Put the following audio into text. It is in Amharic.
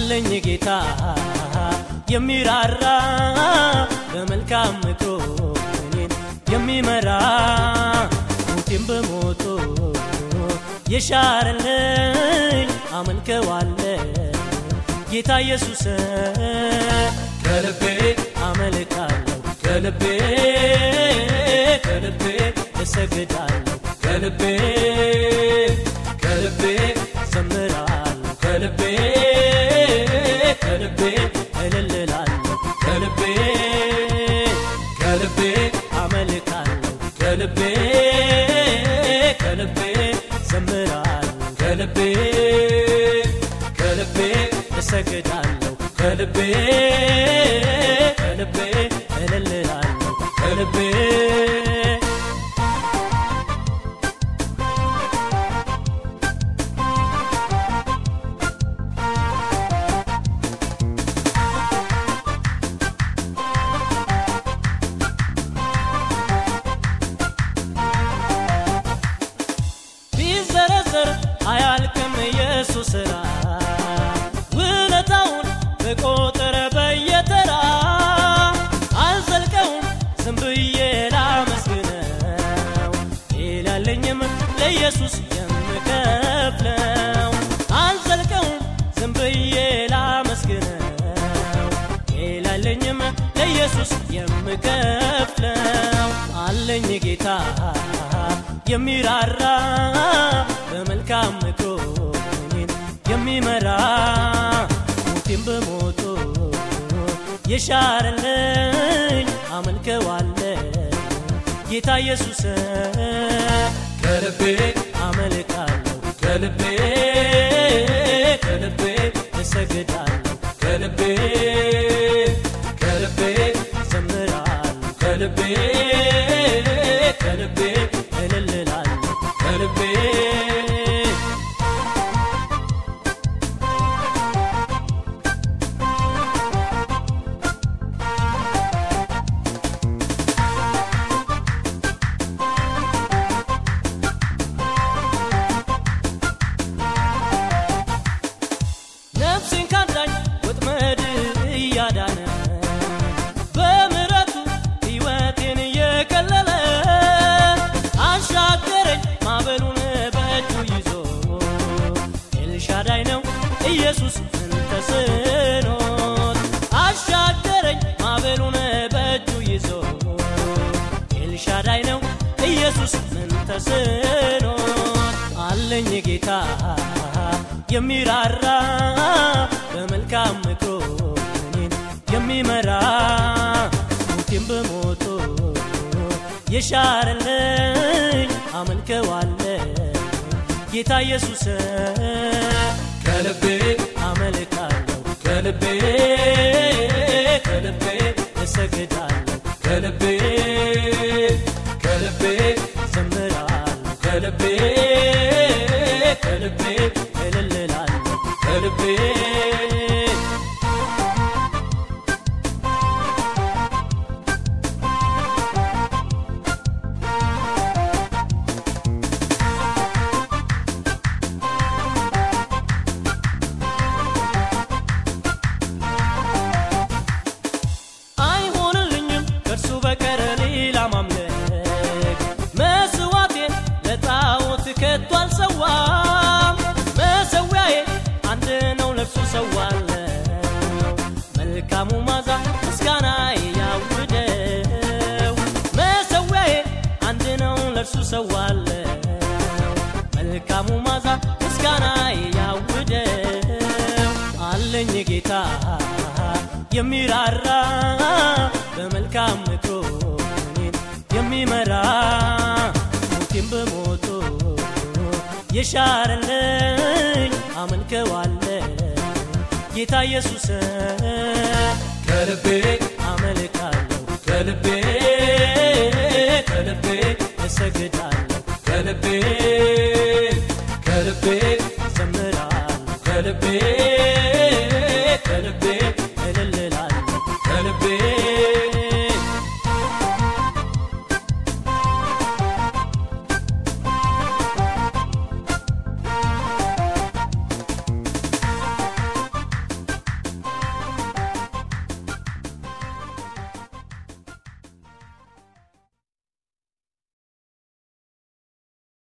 አለኝ ጌታ የሚራራ በመልካም ምክሮ እኔን የሚመራ ሞቴን በሞቶ የሻረልኝ አመልከዋለ ጌታ ኢየሱስ ከልቤ አመልካለሁ ከልቤ ከልቤ እሰግዳለሁ ከልቤ ከልቤ ዘምራለሁ ከልቤ ከልቤ እልልላለሁ ከልቤ ከልቤ አመልካለሁ ከልቤ ከልቤ ዘምራለሁ ከልቤ ከልቤ እሰግዳለሁ ከልቤ ከልቤ እልልላለሁ ከልቤ ቢዘረዘር አያልቅም ኢየሱስ ሥራ ውለታውን በቆጠረ በየተራ አልዘልቀውም ዝም ብዬ ላመስግነው ይላለኝም ለኢየሱስ የምከፍለው አልዘልቀውም ዝም ብዬ ላመስግነው ይላለኝም ለኢየሱስ የምከፍለው አለኝ ጌታ የሚራራ በመልካም ምክሮ እኔን የሚመራ ሞቴን በሞቶ የሻረልኝ አመልከዋለ ጌታ ኢየሱስ ከልቤ አመልካለሁ ከልቤ ከልቤ እሰግዳለሁ ከልቤ ከልቤ ዘምራለሁ ከልቤ ከልቤ እልልላለሁ ከልቤ ነፍሴን ካዳኝ ወጥመድ እያዳነ በምሕረቱ ሕይወቴን እየቀለለ አሻገረኝ ማዕበሉን በእጁ ይዞ ኤልሻዳይ ነው ኢየሱስ ምን ተስኖት አሻገረኝ ማዕበሉን በእጁ ይዞ ኤልሻዳይ ነው ኢየሱስ ምን ተስኖት አለኝ ጌታ የሚራራ በመልካም ምክሮ እኔን የሚመራ ሞቴን በሞቶ የሻረልኝ አመልከዋለ ጌታ ኢየሱስ ከልቤ አመልካለሁ ከልቤ ከልቤ እሰግዳለሁ ከልቤ ከልቤ ዘምራለሁ ከልቤ ከልቤ እልልላለሁ ከልቤ አይሆንልኝም ከእርሱ በቀር ሌላ ማምለክ መስዋዕቴን ለጣዖት ከቶ አልሰዋም መሰዊያዬ አንድ ነው ለእርሱ ሰዋለው መልካሙ ማዛ ምስጋና ያውደው መሰዊያዬ አንድ ነው ለእርሱ ሰዋለው መልካሙ ማዛ ምስጋና ያውደው አለኝ ጌታ የሚራራ በመልካም ምክሮ እኔን የሚመራ ሞቴን በሞቶ የሻረልኝ አመልከዋለ ጌታ ኢየሱስ ከልቤ አመልካለሁ